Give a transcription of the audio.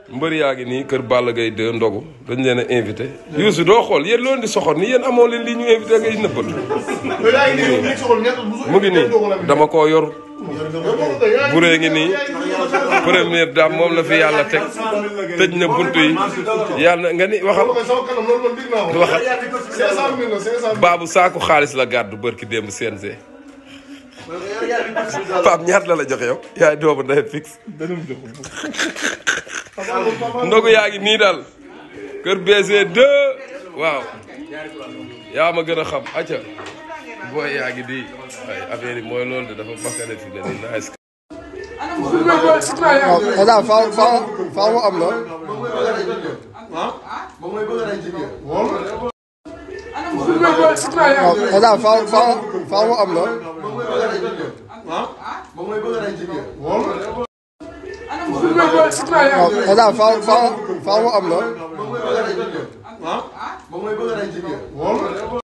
mbër yaa ngi nii kër Balla Gaye 2 ndogu dañ leen a invité Youssou doo xool yéen loolu di soxor ni yéen amoo leen lii ñu invité ngay nëbbatu mu ngi nii dama koo yor buree ngi nii première dame moom la fi yàlla teg tëj na buntu yi yàlla na nga ni waxal waxal baabu saaku xaalis la gàddu bërki démb CNG Pape ñaat la la joxe yow yaay doomu ndey fixe ndogu yaa ngi nii daal kër BG 2 waaw yaa ma gën a xam acca booy yaa ngi di ay affaire yi mooy loolu de dafa bakkane fi ne nii nice waaw daal faaw faaw faaw mu am la. waaw daal faaw faaw faaw mu am la. waaw daal faaw faaw faaw mu am la.